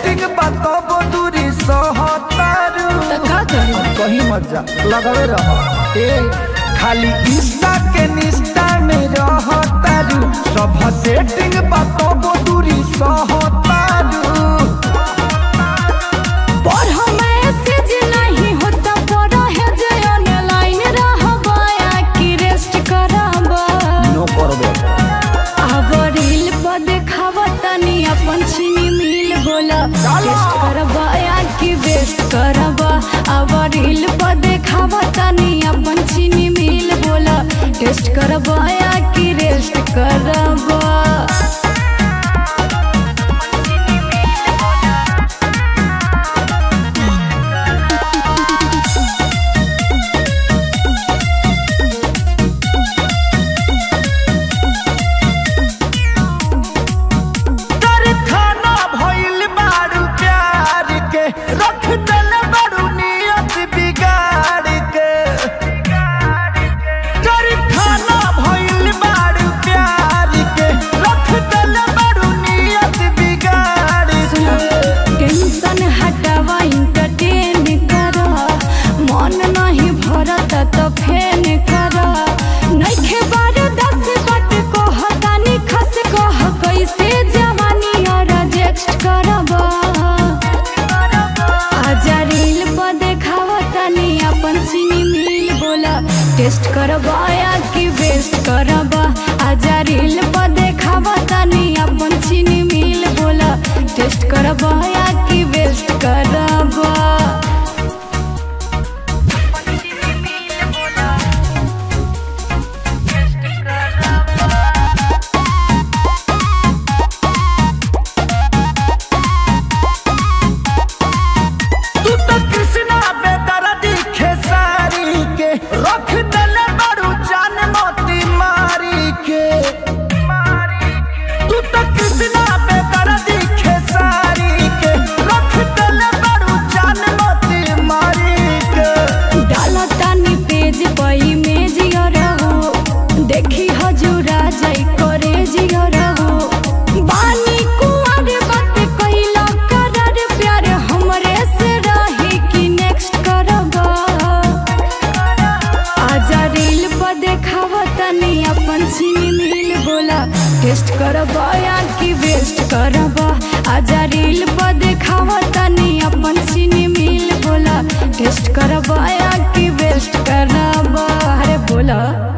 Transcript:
setting बताबो दूरी सहतारू तो का करी कहीं मत जा लगावे रह ए खाली इंस्टा के निस्टा में रहतारू सब सेटिंग बताबो दूरी सहतारू पर मैसेज नहीं होता पर है जे ऑनलाइन रहबा या कि रेस्ट करबा नो करबे अब रील पर देखावा तनी अपन छीनी मिल बोला टेस्ट करबा या कि वेस्ट करबा अब रील पर देखावा तनी अपन छीनी मिल बोला टेस्ट करबा या कि रेस्ट करबा तर खाना भइल बारू प्यार के रख दल बारू नियत बिगाड़ के तर खाना भइल बारू प्यार के रख दल बारू नियत बिगाड़ के टेंशन हटावा इंटरटेन करा मन नहीं भरत तो फेन करा नइखे बार दस बट को हतानी खस कह कैसे जवानी और रिजेक्ट करबा आजा रील पर देखावा तनी अपन सीनी मिल बोला टेस्ट करबा या कि वेस्ट करबा आजा रील पर देखावा तनी अपन सीनी मिल बोला टेस्ट करबा या कि वेस्ट करबा तू तो कृष्णा बेदर्दी खेसारी के रख दल बारू जान मोती मारी के तू तो कृष्णा बेदर्दी खेसारी के रख दल बारू जान मोती मारी के डाला तानी पेज पर इमेज रहो देखी हजूरा जाई करे जियो रहो बानी कुंवर बात कइला करर प्यार हमरे से रही कि नेक्स्ट करबा आजा रील पर देखावा तनी अपन सीनी मिल बोला टेस्ट करबा या कि वेस्ट करबा आजा रील पर देखावा तनी अपन सीनी मिल बोला टेस्ट करबा या कि वेस्ट करबा अरे बोला